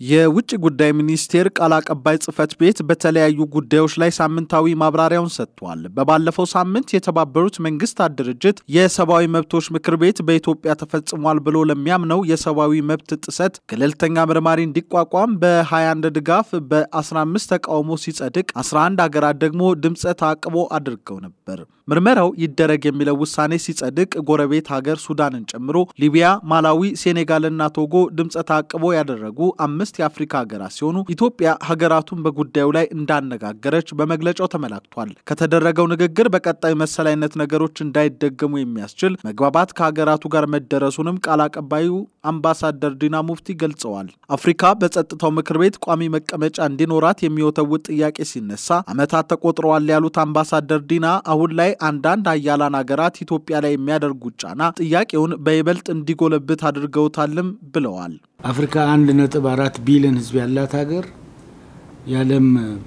የውጭ ጉዳይ ሚኒስቴር ቃል አቀባይ ጽህፈት ቤት በተለያዩ ጉዳዮች ላይ ሳምንታዊ ማብራሪያውን ሰጥቷል። በባለፈው ሳምንት የተባበሩት መንግስታት ድርጅት የሰብአዊ መብቶች ምክር ቤት በኢትዮጵያ ተፈጽሟል ብሎ ለሚያምነው የሰብአዊ መብት ጥሰት ገለልተኛ መርማሪ እንዲቋቋም በ21 ድጋፍ በ15 ተቃውሞ ሲጸድቅ 11 ሀገራት ደግሞ ድምፀ ተአቅቦ አድርገው ነበር። ምርመራው ይደረግ የሚለው ውሳኔ ሲጸድቅ ጎረቤት ሀገር ሱዳንን ጨምሮ ሊቢያ፣ ማላዊ፣ ሴኔጋልና ቶጎ ድምፀ ተአቅቦ ያደረጉ አምስት የአፍሪካ ሀገራት ሲሆኑ ኢትዮጵያ ሀገራቱን በጉዳዩ ላይ እንዳነጋገረች በመግለጫው ተመላክቷል። ከተደረገው ንግግር በቀጣይ መሰል አይነት ነገሮች እንዳይደገሙ የሚያስችል መግባባት ከሀገራቱ ጋር መደረሱንም ቃል አቀባዩ አምባሳደር ዲና ሙፍቲ ገልጸዋል። አፍሪካ በጸጥታው ምክር ቤት ቋሚ መቀመጫ እንዲኖራት የሚወተውት ጥያቄ ሲነሳ ዓመታት ተቆጥረዋል ያሉት አምባሳደር ዲና አሁን ላይ አንዳንድ ሀያላን ሀገራት ኢትዮጵያ ላይ የሚያደርጉት ጫና ጥያቄውን በይበልጥ እንዲጎለብት አድርገውታልም ብለዋል። አፍሪካ አንድ ነጥብ አራት ቢሊዮን ሕዝብ ያላት ሀገር የዓለም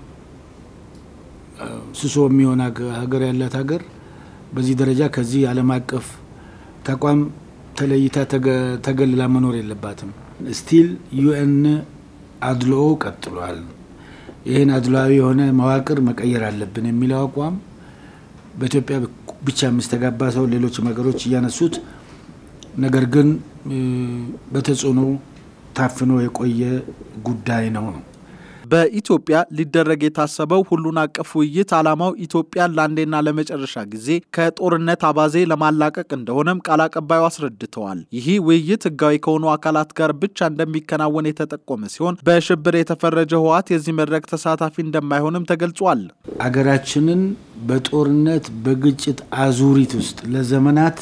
ስሶ የሚሆን ሀገር ያላት ሀገር በዚህ ደረጃ ከዚህ ዓለም አቀፍ ተቋም ተለይታ ተገልላ መኖር የለባትም። ስቲል ዩኤን አድልኦ ቀጥሏል። ይህን አድሏዊ የሆነ መዋቅር መቀየር አለብን የሚለው አቋም በኢትዮጵያ ብቻ የሚስተጋባ ሰው ሌሎች ሀገሮች እያነሱት ነገር ግን በተጽዕኖ ታፍኖ የቆየ ጉዳይ ነው ነው። በኢትዮጵያ ሊደረግ የታሰበው ሁሉን አቀፍ ውይይት ዓላማው ኢትዮጵያን ለአንዴና ለመጨረሻ ጊዜ ከጦርነት አባዜ ለማላቀቅ እንደሆነም ቃል አቀባዩ አስረድተዋል። ይህ ውይይት ሕጋዊ ከሆኑ አካላት ጋር ብቻ እንደሚከናወን የተጠቆመ ሲሆን በሽብር የተፈረጀ ህወሓት የዚህ መድረክ ተሳታፊ እንደማይሆንም ተገልጿል። አገራችንን በጦርነት በግጭት አዙሪት ውስጥ ለዘመናት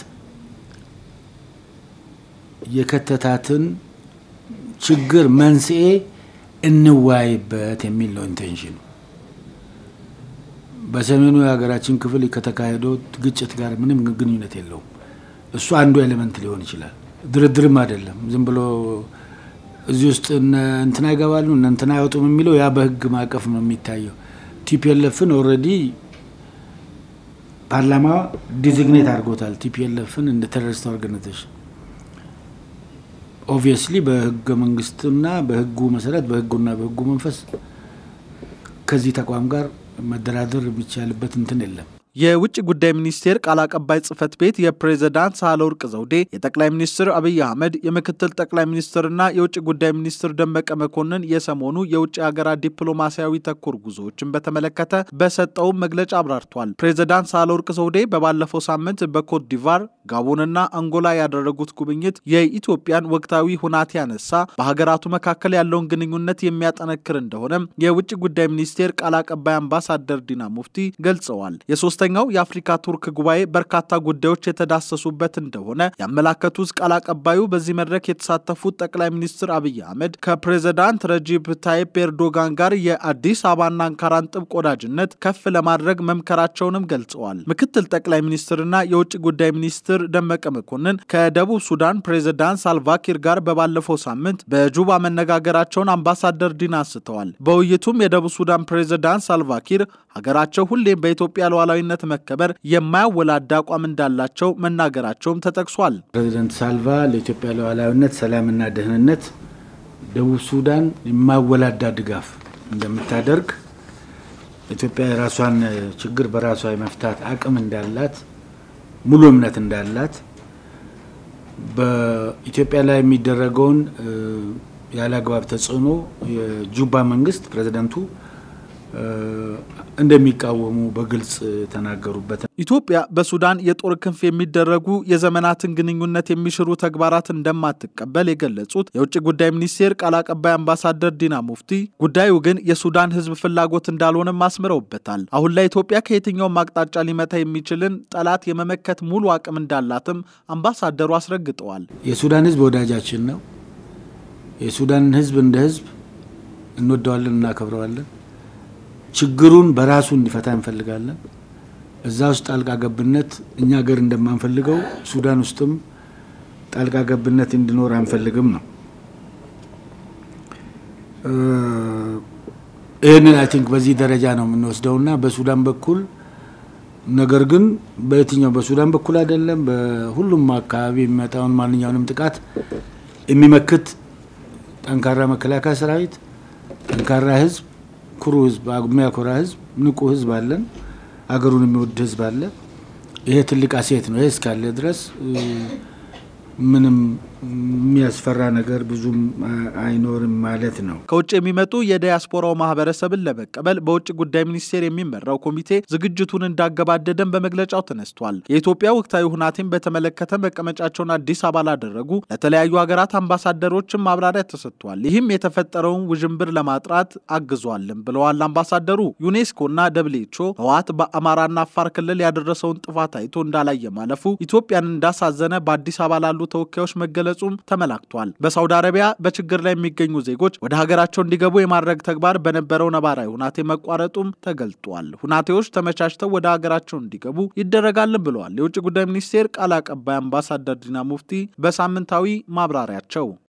የከተታትን ችግር መንስኤ እንዋይበት የሚል ነው ኢንቴንሽኑ። በሰሜኑ የሀገራችን ክፍል ከተካሄደው ግጭት ጋር ምንም ግንኙነት የለውም። እሱ አንዱ ኤሌመንት ሊሆን ይችላል። ድርድርም አይደለም። ዝም ብሎ እዚህ ውስጥ እንትና ይገባሉ እነ እንትና አይወጡም የሚለው ያ በህግ ማዕቀፍ ነው የሚታየው። ቲፒኤልኤፍን ኦልሬዲ ፓርላማ ዲዚግኔት አድርጎታል። ቲፒኤልኤፍን እንደ ቴሮሪስት ኦርጋናይዜሽን ኦብቪየስሊ በህገ መንግስትና በህጉ መሰረት በህጉና በህጉ መንፈስ ከዚህ ተቋም ጋር መደራደር የሚቻልበት እንትን የለም። የውጭ ጉዳይ ሚኒስቴር ቃል አቀባይ ጽህፈት ቤት የፕሬዝዳንት ሳህለወርቅ ዘውዴ፣ የጠቅላይ ሚኒስትር አብይ አህመድ፣ የምክትል ጠቅላይ ሚኒስትርና የውጭ ጉዳይ ሚኒስትር ደመቀ መኮንን የሰሞኑ የውጭ ሀገራት ዲፕሎማሲያዊ ተኮር ጉዞዎችን በተመለከተ በሰጠውም መግለጫ አብራርቷል። ፕሬዝዳንት ሳህለወርቅ ዘውዴ በባለፈው ሳምንት በኮት ዲቫር፣ ጋቦንና አንጎላ ያደረጉት ጉብኝት የኢትዮጵያን ወቅታዊ ሁናቴ ያነሳ፣ በሀገራቱ መካከል ያለውን ግንኙነት የሚያጠነክር እንደሆነም የውጭ ጉዳይ ሚኒስቴር ቃል አቀባይ አምባሳደር ዲና ሙፍቲ ገልጸዋል። ሶስተኛው የአፍሪካ ቱርክ ጉባኤ በርካታ ጉዳዮች የተዳሰሱበት እንደሆነ ያመላከቱት ቃል አቀባዩ በዚህ መድረክ የተሳተፉት ጠቅላይ ሚኒስትር አብይ አህመድ ከፕሬዝዳንት ረጂብ ታይፕ ኤርዶጋን ጋር የአዲስ አበባና አንካራን ጥብቅ ወዳጅነት ከፍ ለማድረግ መምከራቸውንም ገልጸዋል። ምክትል ጠቅላይ ሚኒስትርና የውጭ ጉዳይ ሚኒስትር ደመቀ መኮንን ከደቡብ ሱዳን ፕሬዝዳንት ሳልቫኪር ጋር በባለፈው ሳምንት በጁባ መነጋገራቸውን አምባሳደር ዲና አንስተዋል። በውይይቱም የደቡብ ሱዳን ፕሬዝዳንት ሳልቫኪር ሀገራቸው ሁሌም በኢትዮጵያ ሉዓላዊነት መከበር የማያወላዳ አቋም እንዳላቸው መናገራቸውም ተጠቅሷል። ፕሬዚደንት ሳልቫ ለኢትዮጵያ ሉዓላዊነት፣ ሰላምና ደህንነት ደቡብ ሱዳን የማወላዳ ድጋፍ እንደምታደርግ ኢትዮጵያ የራሷን ችግር በራሷ የመፍታት አቅም እንዳላት ሙሉ እምነት እንዳላት በኢትዮጵያ ላይ የሚደረገውን ያለ አግባብ ተጽዕኖ የጁባ መንግስት ፕሬዚደንቱ እንደሚቃወሙ በግልጽ ተናገሩበት። ኢትዮጵያ በሱዳን የጦር ክንፍ የሚደረጉ የዘመናትን ግንኙነት የሚሽሩ ተግባራት እንደማትቀበል የገለጹት የውጭ ጉዳይ ሚኒስቴር ቃል አቀባይ አምባሳደር ዲና ሙፍቲ ጉዳዩ ግን የሱዳን ሕዝብ ፍላጎት እንዳልሆነም አስምረውበታል። አሁን ላይ ኢትዮጵያ ከየትኛውም አቅጣጫ ሊመታ የሚችልን ጠላት የመመከት ሙሉ አቅም እንዳላትም አምባሳደሩ አስረግጠዋል። የሱዳን ሕዝብ ወዳጃችን ነው። የሱዳንን ሕዝብ እንደ ሕዝብ እንወደዋለን፣ እናከብረዋለን። ችግሩን በራሱ እንዲፈታ እንፈልጋለን። እዛ ውስጥ ጣልቃ ገብነት እኛ ሀገር እንደማንፈልገው ሱዳን ውስጥም ጣልቃ ገብነት እንዲኖር አንፈልግም ነው። ይህንን አይ ቲንክ በዚህ ደረጃ ነው የምንወስደውና በሱዳን በኩል ነገር ግን በየትኛው በሱዳን በኩል አይደለም፣ በሁሉም አካባቢ የሚመጣውን ማንኛውንም ጥቃት የሚመክት ጠንካራ መከላከያ ሰራዊት፣ ጠንካራ ህዝብ፣ ኩሩ ህዝብ፣ የሚያኮራ ህዝብ፣ ንቁ ህዝብ አለን። አገሩን የሚወድ ህዝብ አለ። ይሄ ትልቅ አሴት ነው። ይሄ እስካለ ድረስ ምንም የሚያስፈራ ነገር ብዙም አይኖርም ማለት ነው። ከውጭ የሚመጡ የዲያስፖራው ማህበረሰብን ለመቀበል በውጭ ጉዳይ ሚኒስቴር የሚመራው ኮሚቴ ዝግጅቱን እንዳገባደደን በመግለጫው ተነስቷል። የኢትዮጵያ ወቅታዊ ሁናቴን በተመለከተ መቀመጫቸውን አዲስ አበባ ላደረጉ ለተለያዩ ሀገራት አምባሳደሮችም ማብራሪያ ተሰጥቷል። ይህም የተፈጠረውን ውዥንብር ለማጥራት አግዟልም ብለዋል አምባሳደሩ። ዩኔስኮና ደብሊውኤችኦ ህወሓት በአማራና አፋር ክልል ያደረሰውን ጥፋት አይቶ እንዳላየ ማለፉ ኢትዮጵያን እንዳሳዘነ በአዲስ አበባ ላሉ ተወካዮች መገለጹም ተመላክቷል። በሳውዲ አረቢያ በችግር ላይ የሚገኙ ዜጎች ወደ ሀገራቸው እንዲገቡ የማድረግ ተግባር በነበረው ነባራዊ ሁናቴ መቋረጡም ተገልጧል። ሁናቴዎች ተመቻችተው ወደ ሀገራቸው እንዲገቡ ይደረጋልን ብለዋል የውጭ ጉዳይ ሚኒስቴር ቃል አቀባይ አምባሳደር ዲና ሙፍቲ በሳምንታዊ ማብራሪያቸው።